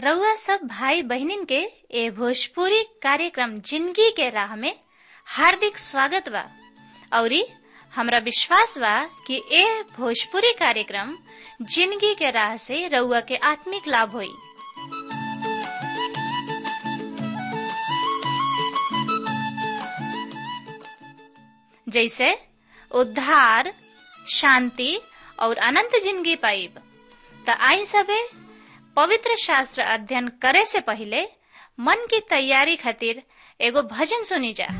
रउआ सब भाई बहिनीन के ए भोजपुरी कार्यक्रम जिंदगी के राह में हार्दिक स्वागत बा औरी हमरा विश्वास बा कि ए भोजपुरी कार्यक्रम जिंदगी के राह से रउआ के आत्मिक लाभ होई जैसे उद्धार शांति और अनंत जिंदगी पाइब त आई सबे पवित्र शास्त्र अध्ययन करे से पहले मन की तैयारी खातिर एगो भजन सुनी जा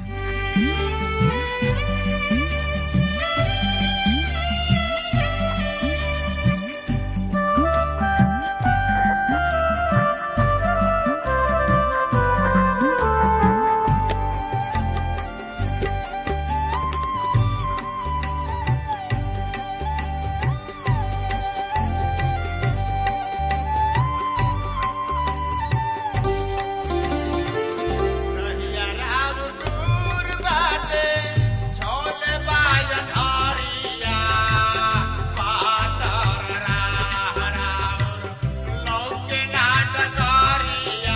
रहिया राम दूर बाटे, झोले बाजन हरिया। पातर राह राउर, लौके नाट करिया।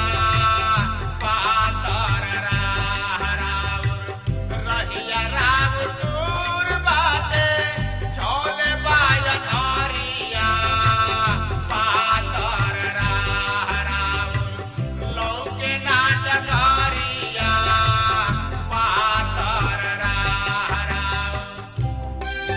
पातर राह राउर, रहिया राम दूर बाटे, झोले बाजन हरिया। पातर राह राउर, लौके नाटकारिया पातर राह राउर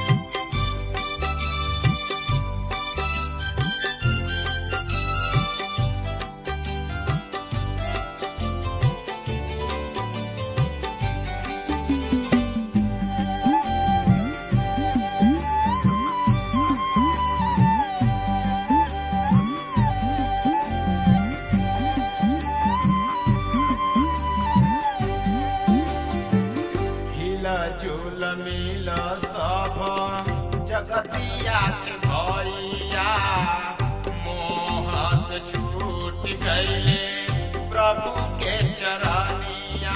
हिला झूल मिल सब जगतिया के भैया मोह से छूट गईले प्रभु के चरनिया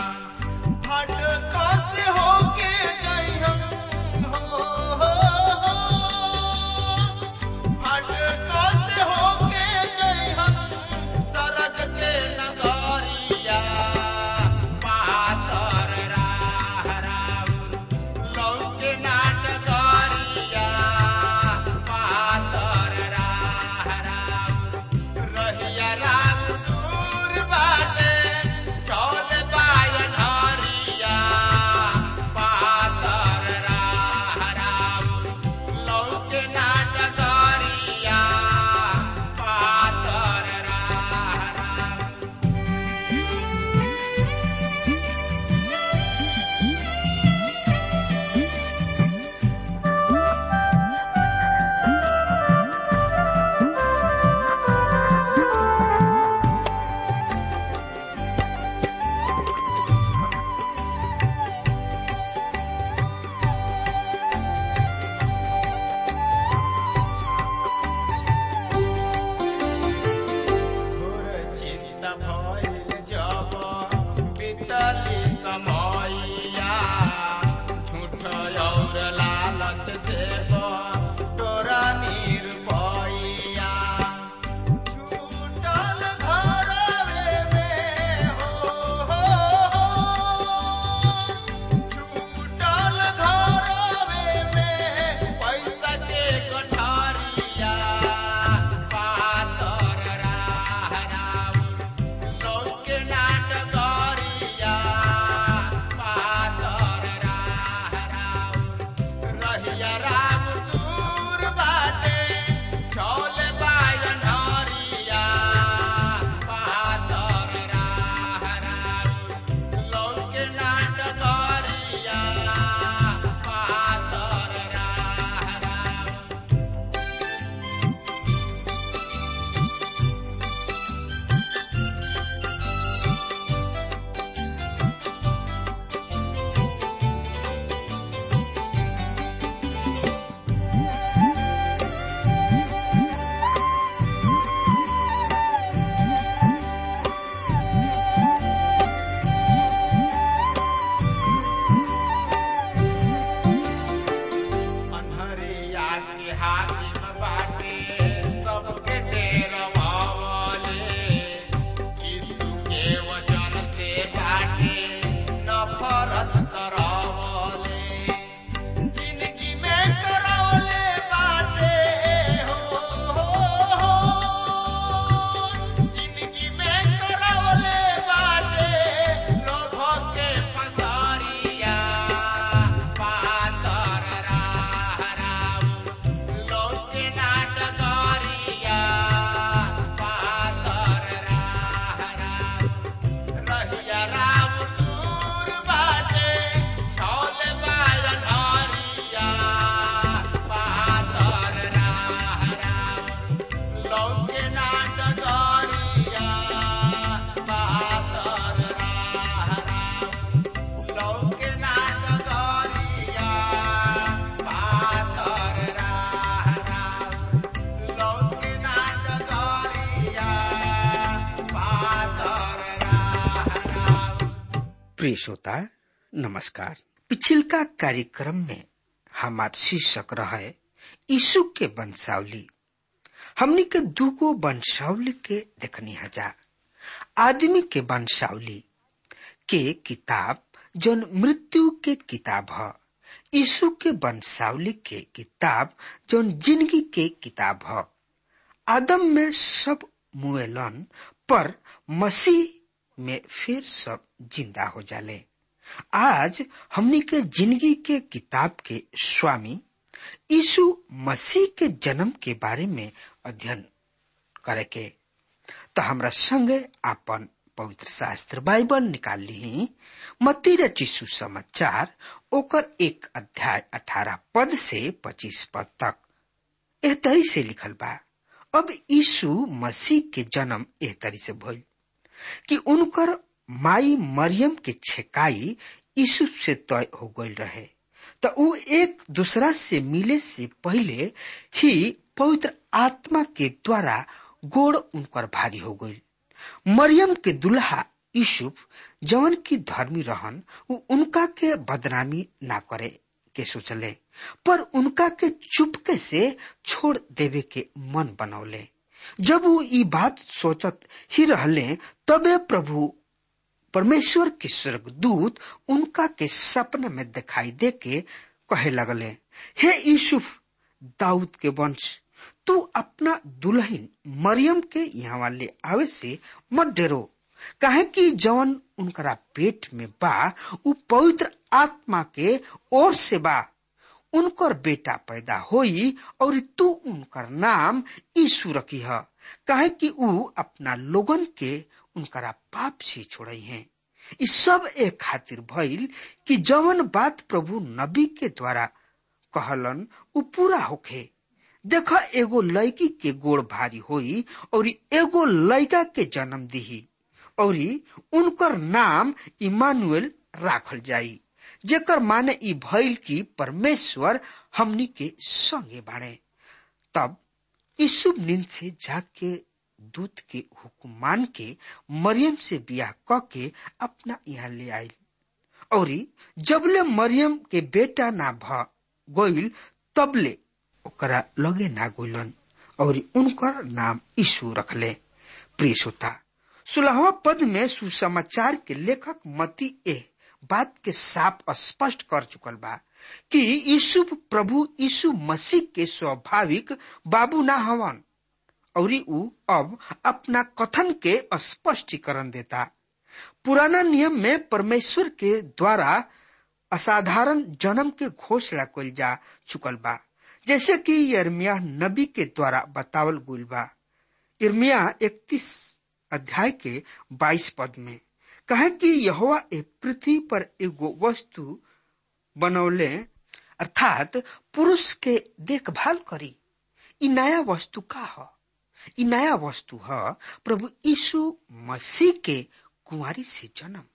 भटका से होके जइहन हो, हो, हो। भटका से होके जइहन सरग के नगरिया पातर राह राउर लौके नाटकरिया पातर राह राउर रहिया राम दूर बाटे प्रिय श्रोता नमस्कार पिछिलका कार्यक्रम में हमार शीर्षक रहे यीशु के वंशावली हमनी के दूगो वंशावली के देखनी हजार आदमी के वंशावली के किताब जौन मृत्यु के किताब ह यीशु के वंशावली के किताब जौन जिंदगी के किताब ह आदम में सब मुएलन पर मसीह में फिर सब जिंदा हो जाले आज हमनी के जिंदगी के किताब के स्वामी यीशु मसीह के जन्म के बारे में अध्ययन करे के तो हमरा संगे आपन पवित्र शास्त्र बाइबल निकाल ली मती चिशु समाचार ओकर एक अध्याय अठारह पद से पच्चीस पद तक एह तरी से लिखल बा अब यीशु मसीह के जन्म एह तरी से भइल कि उनकर माई मरियम के छेकाई यीशु से तय हो गई रहे तो उ एक दूसरा से मिले से पहले ही पवित्र आत्मा के द्वारा गोड़ उनकर भारी हो गई मरियम के दुल्हा यूसुफ जवन की धर्मी रहन उ उनका के बदनामी ना करे के सोचले पर उनका के चुपके से छोड़ देवे के मन बनौले जब वो ई बात सोचत ही रहले तबे प्रभु परमेश्वर के स्वर्गदूत उनका के सपने में दिखाई दे के कहे लगले हे यूसुफ दाऊद के वंश तू अपना दुल्हन मरियम के यहाँ ले आवे से मत डरो काहे कि जवन उनकरा पेट में बा उ पवित्र आत्मा के ओर से बा उनकर बेटा पैदा होई और तू उनकर नाम यीशु रखी है काहे कि उ अपना लोगन के उनकरा पाप से छोड़ई है इस सब एक खातिर भइल कि जवन बात प्रभु नबी के द्वारा कहलन उ पूरा होखे देख एगो लड़की के गोड़ भारी होई और एगो लड़का के जन्म दिही और उनकर नाम इमानुएल राखल जाई जेकर माने ई भइल कि परमेश्वर हमनी के संगे बाड़े तब यीशु नींद से जाग के दूत के हुक्म मान के मरियम से बियाह क के अपना यहाँ ले आयल और जबले मरियम के बेटा ना भ गईल तबले ओकरा लगे ना गोलन और उनकर नाम यीशु रखले प्रिय श्रोता सुलहवा पद में सुसमाचार के लेखक मती ए बात के साफ स्पष्ट कर चुकल बा कि यीशु प्रभु यीशु मसीह के स्वाभाविक बाबू ना हवन और उ अब अपना कथन के स्पष्टीकरण देता पुराना नियम में परमेश्वर के द्वारा असाधारण जन्म के घोषणा कल जा चुकल बा जैसे कि यर्मिया नबी के द्वारा बतावल गुल बा इर्मिया इकतीस अध्याय के बाईस पद में कहे कि यहोवा ए पृथ्वी पर एगो वस्तु बनौले अर्थात पुरुष के देखभाल करी इ नया वस्तु का ह इ नया वस्तु ह प्रभु यीशु मसीह के कुंवारी से जन्म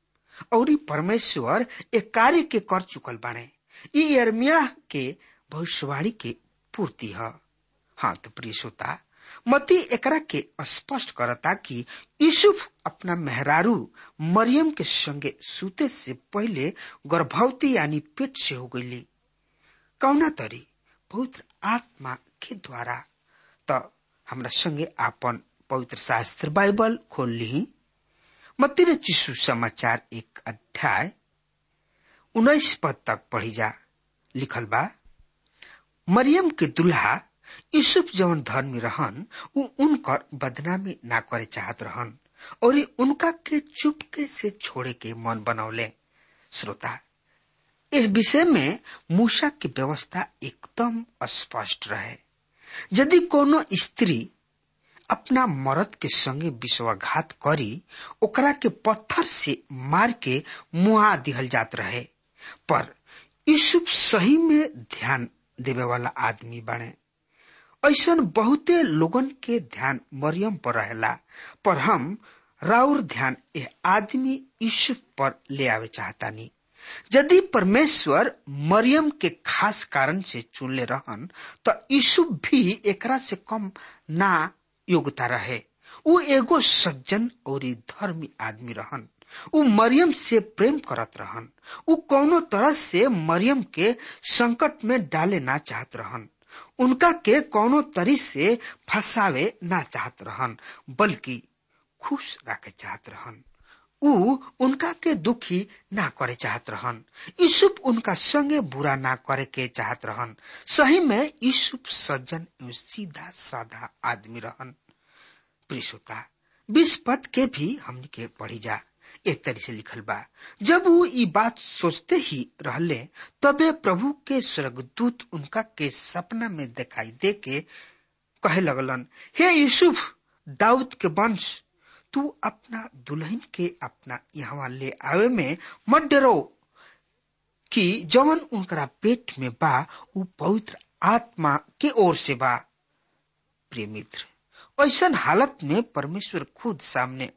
और परमेश्वर एक कार्य के कर चुकल बाने इ यर्मिया के भविष्यवाणी के पूर्ति है हाँ तो प्रिय श्रोता मती एकरा के स्पष्ट करता कि यूसुफ अपना मेहरारू मरियम के संगे सूते से पहले गर्भवती यानी पेट से हो गई कौना तरी पवित्र आत्मा के द्वारा तो हमरा संगे आपन पवित्र शास्त्र बाइबल खोल ली मती ने चिशु समाचार एक अध्याय उन्नीस पद तक पढ़ी जा लिखल बा मरियम के दुल्हा यूसुफ जवन धर्मी रहन उ उनकर बदनामी ना करे चाहत रहन और उनका के चुपके से छोड़े के मन बनौले श्रोता इस विषय में मूसा की व्यवस्था एकदम स्पष्ट रहे यदि कोनो स्त्री अपना मर्द के संगे विश्वाघात करी ओकरा के पत्थर से मार के मुआ दिहल जात रहे पर यूसुफ सही में ध्यान देवे वाला आदमी बने ऐसा बहुते लोगन के ध्यान मरियम पर रहेला पर हम राउर ध्यान यह आदमी यूसुफ पर ले आवे चाहता नहीं यदि परमेश्वर मरियम के खास कारण से चुनले रहन तो यूसुफ भी एकरा से कम ना योग्यता रहे वो एगो सज्जन और धर्मी आदमी रहन उ मरियम से प्रेम करत रहन उ कौनो तरह से मरियम के संकट में डाले ना चाहत रहन उनका के कौनो तरी से फंसावे ना चाहत रहन बल्कि खुश रखे चाहत रहन उ उनका के दुखी ना करे चाहत रहन यूसुफ उनका संगे बुरा ना करे के चाहत रहन सही में यूसुफ सज्जन एवं सीधा साधा आदमी रहन प्रिसोता बीस पद के भी हमने के पढ़ी जा एक तरह से लिखल बा जब वो ई बात सोचते ही रहले तबे प्रभु के स्वर्गदूत उनका के सपना में दिखाई दे के कहे लगलन हे यूसुफ दाऊद के वंश तू अपना दुल्हन के अपना यहाँ ले आवे में मत डरो कि जवन उनकरा पेट में बा उ पवित्र आत्मा के ओर से बा प्रिय मित्र ऐसा हालत में परमेश्वर खुद सामने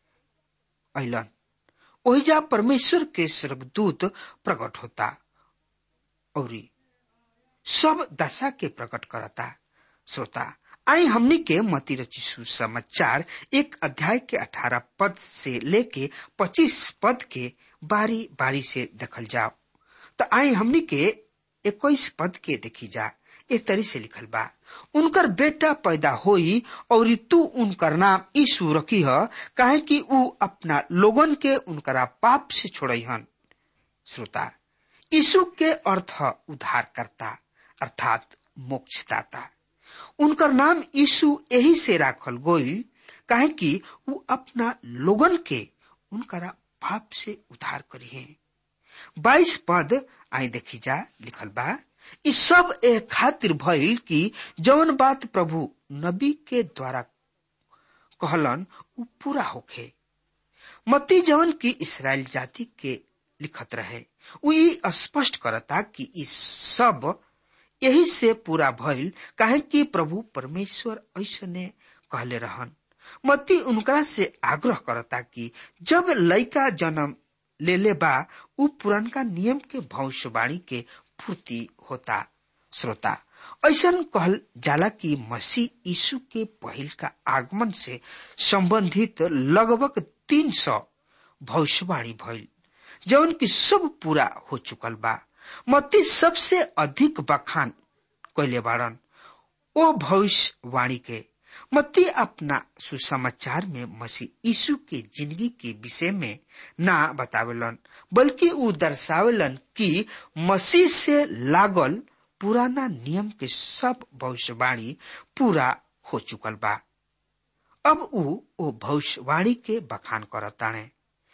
अलन ओहिजा परमेश्वर के स्वर्गदूत प्रकट होता और सब दशा के प्रकट करता श्रोता आई हमनी के मती रची समाचार एक अध्याय के अठारह पद से लेके पच्चीस पद के बारी बारी से देखल जाओ तो आई हमनी के इक्कीस पद के देखी जा एक तरी से लिखल बा उनकर बेटा पैदा होई और तू उनकर नाम यीशु रखी है काहे कि ऊ अपना लोगन के उनकरा पाप से छोड़ई हन श्रोता यीशु के अर्थ उद्धार करता अर्थात मोक्षदाता उनकर नाम यीशु यही से राखल गोई काहे कि वो अपना लोगन के उनकरा पाप से उद्धार करी है बाईस पद आई देखी जा लिखल बा इ सब ए खातिर भइल कि जौन बात प्रभु नबी के द्वारा कहलन उ पूरा होखे मती जौन की इसराइल जाति के लिखत रहे उ ई स्पष्ट करता कि इ सब यही से पूरा भइल काहे कि प्रभु परमेश्वर ऐसने कहले रहन मती उनकरा से आग्रह करता कि जब लड़का जन्म ले ले बा उ पुरनका नियम के भविष्यवाणी के पूर्ति होता श्रोता ऐसा कहल जाला कि मसीह यीशु के पहिल का आगमन से संबंधित लगभग तीन सौ भविष्यवाणी भइल जौन की सब पूरा हो चुकल बा मत्ती सबसे अधिक बखान कैले बाड़न ओ भविष्यवाणी के मत्ती अपना सुसमाचार में मसीह यीशु के जिंदगी के विषय में ना बतावेलन बल्कि उ दर्शावेलन कि मसीह से लागल पुराना नियम के सब भविष्यवाणी पूरा हो चुकल बा अब उ ओ भविष्यवाणी के बखान करताणे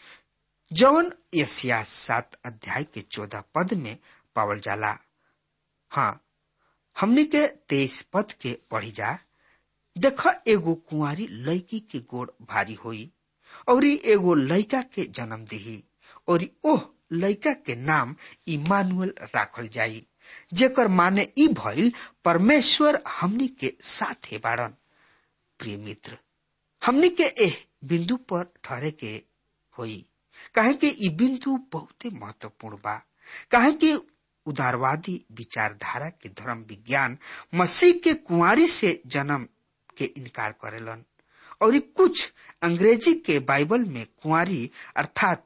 जौन यसिया सात अध्याय के चौदह पद में पावल जाला हाँ हमने के तेईस पद के पढ़ी जा देख एगो कुंवारी लड़की के गोड़ भारी होई और एगो लड़का के जन्म दिही और ओह लड़का के नाम इमानुअल राखल जाई जेकर माने ई भइल परमेश्वर हमनी के साथ बाड़न प्रिय मित्र हमनी के एह बिंदु पर ठहरे के होई काहे कि ई बिंदु बहुते महत्वपूर्ण बा काहे कि उदारवादी विचारधारा के धर्म विज्ञान मसीह के कुंवारी से जन्म के इनकार करेलन और कुछ अंग्रेजी के बाइबल में कुंवारी अर्थात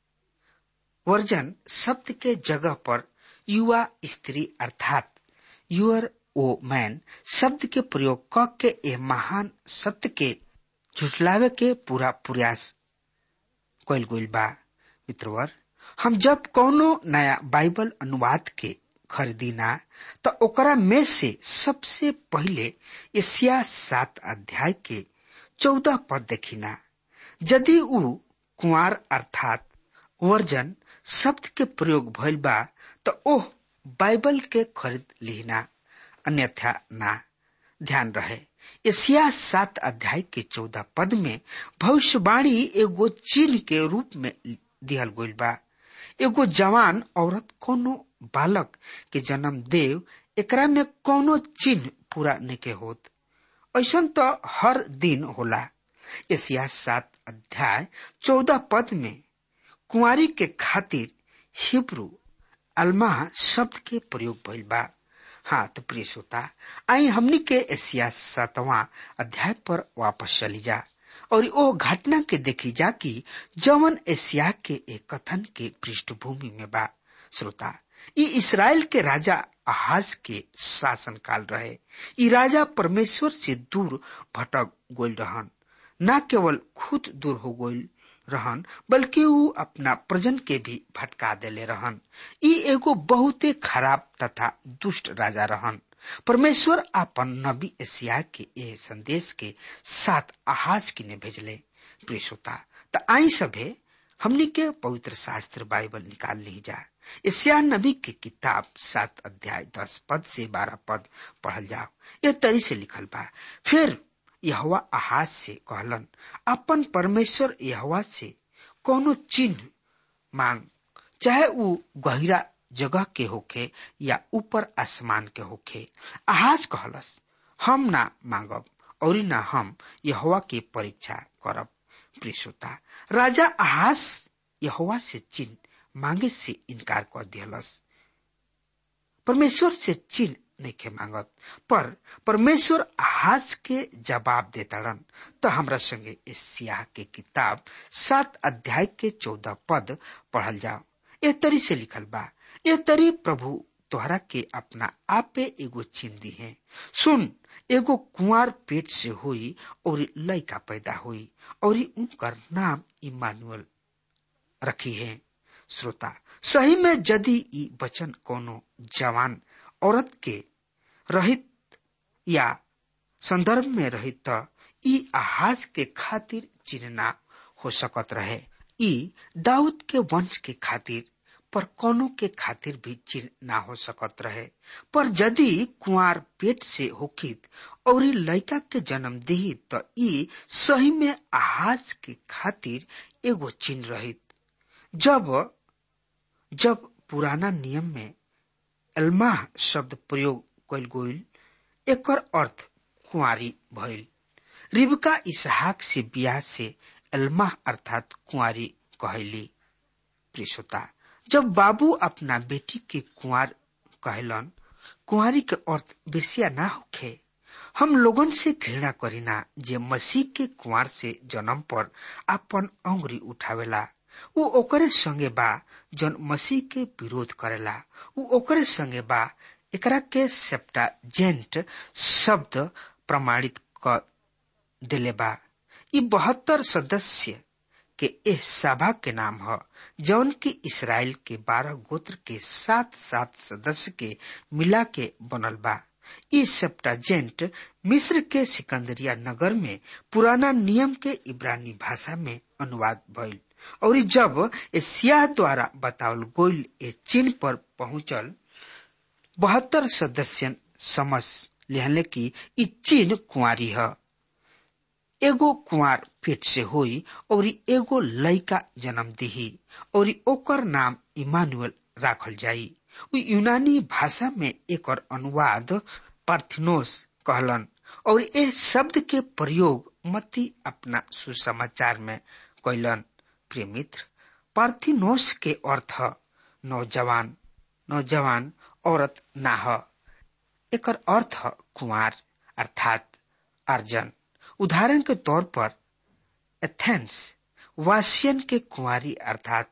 वर्जन शब्द के जगह पर युवा स्त्री अर्थात यूर ओ मैन शब्द के प्रयोग क के ए महान सत्य के झुटलावे के पूरा प्रयास कैल गइल बा मित्रवर हम जब कौनो नया बाइबल अनुवाद के खरीदीना तो ओकरा में से सबसे पहले एशिया सात अध्याय के चौदह पद देखिना यदि उ कुंवार अर्थात वर्जन शब्द के प्रयोग भइल बा तो ओह बाइबल के खरीद लिहिना अन्यथा ना ध्यान रहे एशिया सात अध्याय के चौदह पद में भविष्यवाणी एगो चिन्ह के रूप में दिहल गइल बा एगो जवान औरत कोनो बालक के जन्म देव एकरा में कोनो चिन्ह पूरा नहीं होत ऐसा तो हर दिन होला एशिया सात अध्याय चौदह पद में कुंवारी के खातिर हिब्रू अल्मा शब्द के प्रयोग भइल बा हाँ तो प्रिय श्रोता आई हमनी के एशिया सातवां अध्याय पर वापस चली जा और ओ घटना के देखी जा कि जवन एशिया के एक कथन के पृष्ठभूमि में बा श्रोता ई इसराइल के राजा आहाज के शासन काल रहे ई राजा परमेश्वर से दूर भटक गोल रहन न केवल खुद दूर हो गोल रहन बल्कि ऊ अपना प्रजन के भी भटका देले रहन ई एगो बहुते खराब तथा दुष्ट राजा रहन परमेश्वर अपन नबी एशिया के ए संदेश के साथ आहाज किने भेजले प्रिय श्रोता त आई सभे हमनी के पवित्र शास्त्र बाइबल निकाल ली जा एशिया नबी के किताब सात अध्याय दस पद से बारह पद पढ़ल जाओ यह तरी से लिखल बा फिर यहवा आहाज से कहलन अपन परमेश्वर यहवा से कोनो चिन्ह मांग चाहे ऊ गहिरा जगह के होखे या ऊपर आसमान के होखे आहाज कहलस हम ना मांगब और ना हम यहवा के परीक्षा करब प्रियता राजा आहाज यहवा से चिन्ह मांगे से इनकार कर दियलस परमेश्वर से चिन्ह नहीं के मांगत पर परमेश्वर आहाज के जवाब देताड़न तो हमरा संगे इस सियाह के किताब सात अध्याय के चौदह पद पढ़ल जाओ ए तरी से लिखल बा ए तरी प्रभु तोहरा के अपना आपे एगो चिन्ह दी है सुन एगो कुंवर पेट से हुई और लड़का पैदा हुई और उनकर नाम इमानुअल रखी है श्रोता सही में यदि ई वचन कोनो जवान औरत के रहित या संदर्भ में रहित त ई आहाज के खातिर चिन्ह ना हो सकत रहे ई दाऊद के वंश के खातिर पर कोनो के खातिर भी चिन्ह ना हो सकत रहे पर यदि कुंवर पेट से होखित और लड़का के जन्म दी तो ई सही में आहाज के खातिर एगो चिन्ह रहित जब जब पुराना नियम में एल्माह शब्द प्रयोग कल गोल एकर अर्थ कुंवारी भइल रिबका इसहाक से बियाह से एल्माह अर्थात कुंवारी कहली प्रियता जब बाबू अपना बेटी के कुंवर कहलन कुंवारी के अर्थ बेसिया ना होखे हम लोगन से घृणा करीना जे मसीह के कुंवर से जन्म पर अपन अंगुरी उठावेला उ ओकरे संगे बा जन मसीह के विरोध करेला उ ओकरे संगे बा एकरा के सेप्टाजेंट शब्द प्रमाणित क दिले बा ई बहत्तर सदस्य के एह सभा के नाम ह जौन की इसराइल के बारह गोत्र के सात सात सदस्य के मिला के बनल बा ई सेप्टाजेंट मिस्र के सिकंदरिया नगर में पुराना नियम के इब्रानी भाषा में अनुवाद भइल और जब एशिया द्वारा बतावल गोल ए चिन्ह पर पहुंचल बहत्तर सदस्य समझ लिहले की ई चिन्ह कुंवारी है एगो कुंवार पेट से होई और एगो लड़का जन्म दिही और ओकर नाम इमानुअल राखल जाई उ यूनानी भाषा में एकर अनुवाद पार्थिनोस कहलन और ए शब्द के प्रयोग मती अपना सुसमाचार में कैलन प्रिय मित्र पार्थिनोस के अर्थ नौजवान नौजवान औरत ना ह एकर अर्थ कुंवार अर्थात अर्जन उदाहरण के तौर पर एथेंस वासियन के कुंवारी अर्थात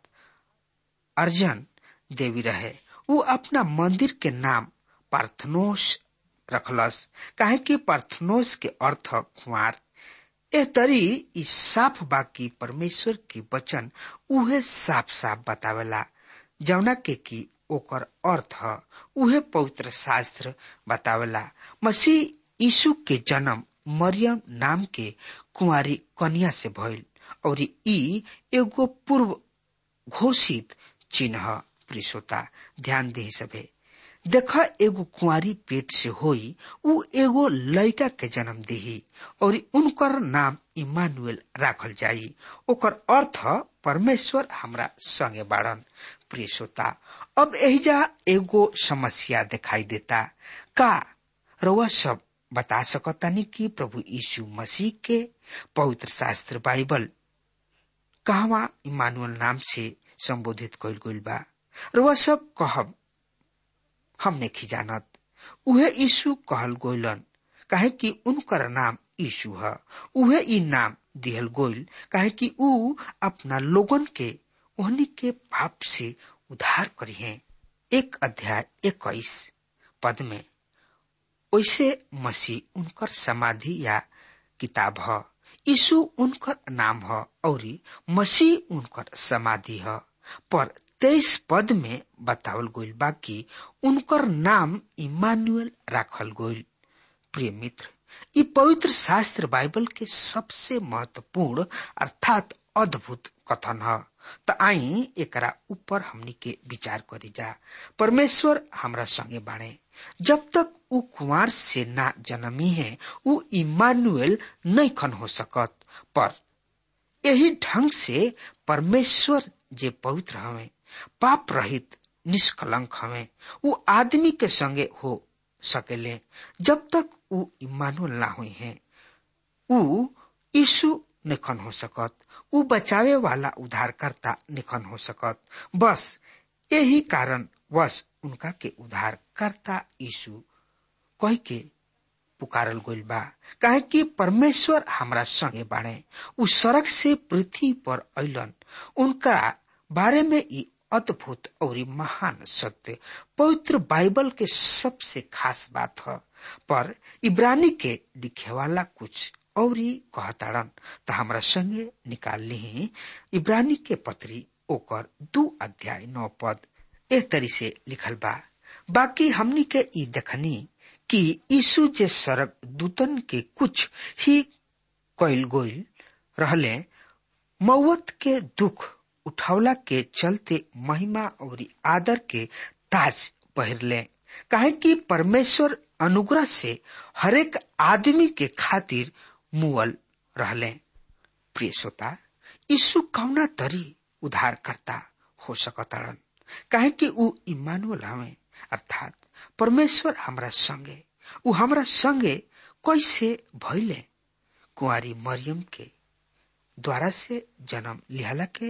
अर्जन देवी रहे वो अपना मंदिर के नाम पार्थनोस रखलस काहे कि पार्थनोस के अर्थ कुंवार ए तरी ई साफ बाकी परमेश्वर की वचन उहे साफ साफ बतावेला जौना के की ओकर अर्थ उहे पवित्र शास्त्र बतावेला मसीह यीशु के जन्म मरियम नाम के कुंवारी कन्या से भइल और ई एगो पूर्व घोषित चिन्ह प्रिसोता ध्यान दे सभे देख एगो कुंवारी पेट से होई उ एगो लड़का के जन्म देही और उनकर नाम इमानुएल राखल जाई ओकर अर्थ परमेश्वर हमरा संगे बाड़न प्रिय श्रोता अब एहिजा एगो समस्या दिखाई देता का रउआ सब बता सकतानी कि प्रभु यीशु मसीह के पवित्र शास्त्र बाइबल कहवा इमानुअल नाम से संबोधित कइल गइल बा रउआ सब कहब हमने खिजानत उहे यीशु कहल गोइलन काहे कि उनकर नाम यीशु है उहे ई नाम दिहल गोइल काहे कि ऊ अपना लोगन के ओहनी के पाप से उद्धार करी है एक अध्याय इक्कीस पद में वैसे मसीह उनकर समाधि या किताब ह यीशु उनकर नाम ह और मसीह उनकर समाधि ह पर तेईस पद में बतावल गइल बा कि उनकर नाम इमानुएल राखल गइल प्रिय मित्र ये पवित्र शास्त्र बाइबल के सबसे महत्वपूर्ण अर्थात अद्भुत कथन है त आई एकरा ऊपर हमनी के विचार करी जा परमेश्वर हमरा संगे बाणे जब तक ऊ कुंवर से ना जन्मी है ऊ इमानुएल नहीं खन हो सकत पर यही ढंग से परमेश्वर जे पवित्र हवे पाप रहित निष्कलंक हवे ऊ आदमी के संगे हो सकेले जब तक ऊ इमानुएल ना हुई है ऊ यीशु निखन हो सकत ऊ बचावे वाला उद्धारकर्ता निखन हो सकत बस यही कारण वश उनका के उद्धारकर्ता यीशु कह के पुकारल गइल बा काहे कि परमेश्वर हमरा संगे बाणे ऊ सड़क से पृथ्वी पर अइलन उनका बारे में ई अद्भुत और महान सत्य पवित्र बाइबल के सबसे खास बात है पर इब्रानी के लिखे वाला कुछ और कहताड़न त हमरा संगे निकाल ली इब्रानी के पत्री ओकर दू अध्याय नौ पद ए तरी से लिखल बा बाकी हमनी के ई देखनी कि यीशु जे सरक दूतन के कुछ ही कैल गोइल रहले मौत के दुख उठावला के चलते महिमा और आदर के ताज पहिरले काहे कि परमेश्वर अनुग्रह से हरेक आदमी के खातिर मुअल रहले प्रिय श्रोता यीशु कौना तरी उद्धार करता हो सकताड़न काहे कि ऊ इमानुअल हवे अर्थात परमेश्वर हमरा संगे ऊ हमरा संगे कैसे भइले कुंवारी मरियम के द्वारा से जन्म लिहला के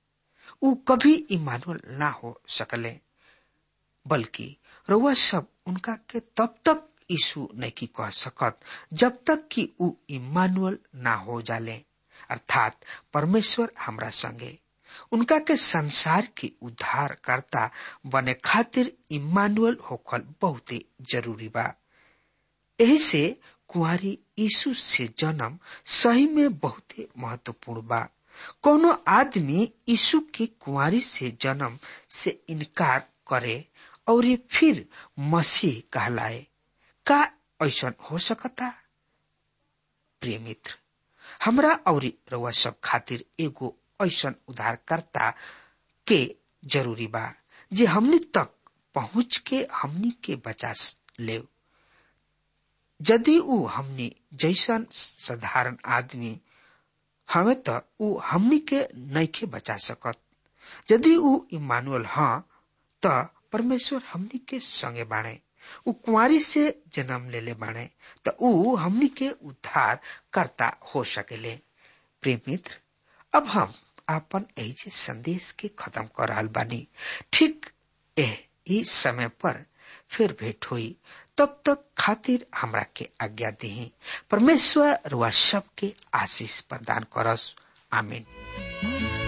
ऊ कभी इमानुअल ना हो सकले बल्कि रउआ सब उनका के तब तक यीशु नहीं कह सकत जब तक कि ऊ इमानुअल ना हो जाले अर्थात परमेश्वर हमरा संगे उनका के संसार के उद्धार करता बने खातिर इमानुअल होखल बहुते जरूरी बा यही से कुंवारी यीशु से जन्म सही में बहुते महत्वपूर्ण बा कोनो आदमी यीशु के कुंवारी से जन्म से इनकार करे और ये फिर मसीह कहलाए का ऐसा हो सकता प्रिय मित्र हमरा और रउआ सब खातिर एगो ऐसा उद्धारकर्ता के जरूरी बा जे हमनी तक पहुंच के हमनी के बचा ले यदि ऊ हमनी जैसन साधारण आदमी हमें तो ऊ हमनी के नैखे बचा सकत यदि ऊ इमानुअल हाँ त परमेश्वर हमनी के संगे बाणे ऊ कुंवारी से जन्म लेले बाणे त ऊ हमनी के उद्धार करता हो सकेले प्रेम मित्र अब हम आपन एजे संदेश के खत्म कर रहल बानी ठीक एह इस समय पर फिर भेंट हुई तब तक खातिर हमरा के आज्ञा दी परमेश्वर रुआ सब के आशीष प्रदान करस आमीन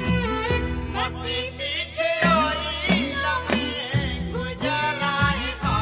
मसीह पीछे आई लम्हे गुजराए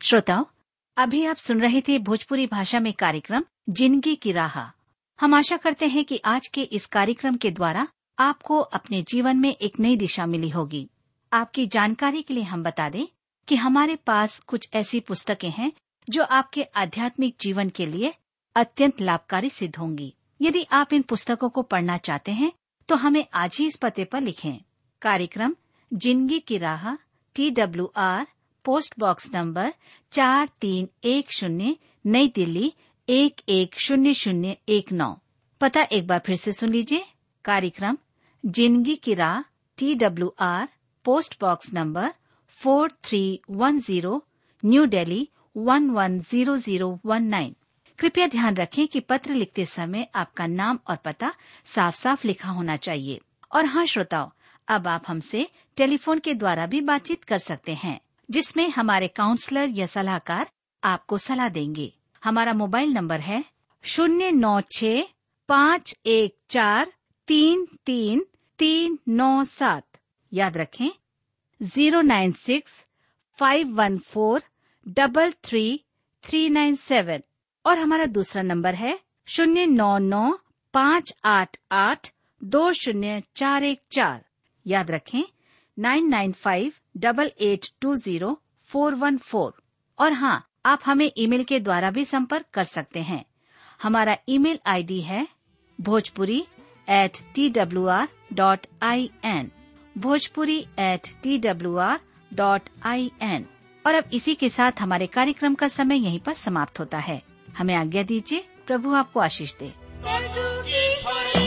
श्रोताओं अभी आप सुन रहे थे भोजपुरी भाषा में कार्यक्रम जिंदगी की राह हम आशा करते हैं कि आज के इस कार्यक्रम के द्वारा आपको अपने जीवन में एक नई दिशा मिली होगी आपकी जानकारी के लिए हम बता दें कि हमारे पास कुछ ऐसी पुस्तकें हैं जो आपके आध्यात्मिक जीवन के लिए अत्यंत लाभकारी सिद्ध होंगी यदि आप इन पुस्तकों को पढ़ना चाहते हैं तो हमें आज ही इस पते पर लिखें कार्यक्रम जिंदगी की राह T W R post box number चार तीन एक शून्य नई दिल्ली एक एक शून्य शून्य एक नौ पता एक बार फिर से सुन लीजिए कार्यक्रम जिंदगी की राह T W R post box number four three one zero new Delhi one one zero zero one nine कृपया ध्यान रखें कि पत्र लिखते समय आपका नाम और पता साफ साफ लिखा होना चाहिए और हाँ श्रोताओं अब आप हमसे टेलीफोन के द्वारा भी बातचीत कर सकते हैं जिसमें हमारे काउंसलर या सलाहकार आपको सलाह देंगे हमारा मोबाइल नंबर है शून्य नौ छ पाँच एक चार तीन तीन तीन नौ सात याद रखें zero nine six five one four double three three nine seven और हमारा दूसरा नंबर है शून्य नौ नौ पाँच आठ आठ दो शून्य चार एक चार याद रखें nine nine five double eight two zero four one four और हाँ आप हमें ईमेल के द्वारा भी संपर्क कर सकते हैं हमारा ईमेल आईडी है Bhojpuri at T W R dot I N Bhojpuri at T W R dot I N और अब इसी के साथ हमारे कार्यक्रम का समय यहीं पर समाप्त होता है हमें आज्ञा दीजिए प्रभु आपको आशीष दे स्वर्ग की हरी